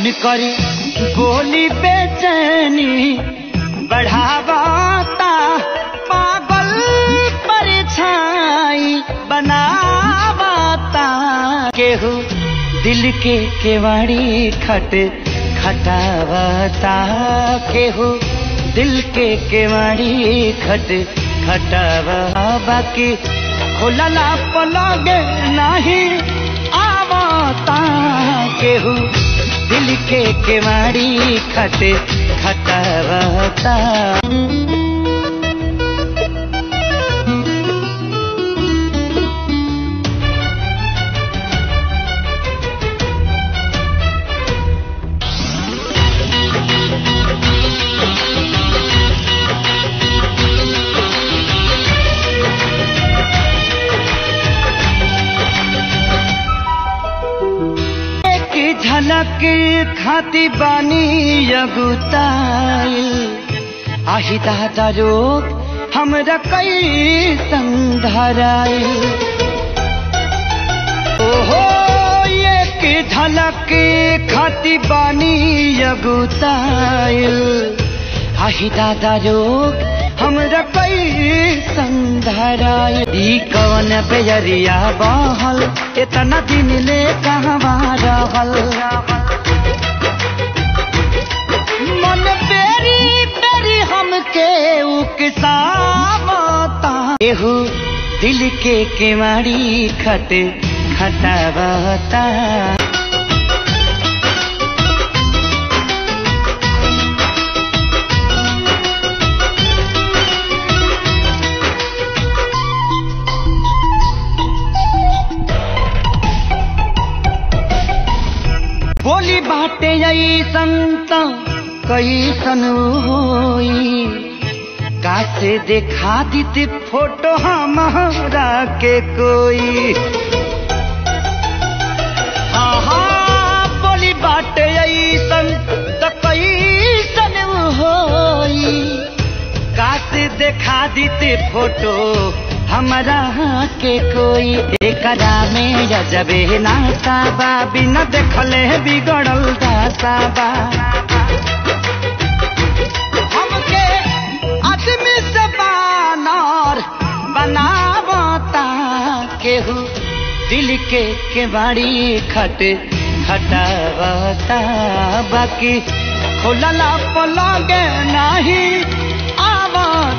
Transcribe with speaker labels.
Speaker 1: उनकर बोली बेचैनी बढ़ावता पागल परछाई बनावता केहू दिल के केवाड़ी खट खटावता केहू दिल के केवाड़ी खट खटावा बाकी खुलला पलगे नहीं आवता केहू दिल के केवाड़ी खट खटावता एक झलक खाती बानी अगुताइल आही दादा रोग हमरा कई संधराइल ओहो एक झलक खाती बानी अगुताइल आही दादा रोग हमरा कई संधराइल ई कवन बेजरिया बहल इतना दिन ले कहवा रहल मन बेरी बेरी हमके उकसावता एहू दिल के केवाड़ी खट खटावता बोली बाटे ऐसन त कैसन होई कासे देखा दीते फोटो हमारा के कोई हाँ हाँ बोली बाटे ऐसन त कैसन होई कासे देखा दीते फोटो हमरा के कोई एकरा में जजबे नाता बा बिना देखले बिगड़ल दाता बा हमके आदमी से बानर बनावता केहू दिल के केवाड़ी खट खटावता बाकी खुलला पलगे नहीं आवता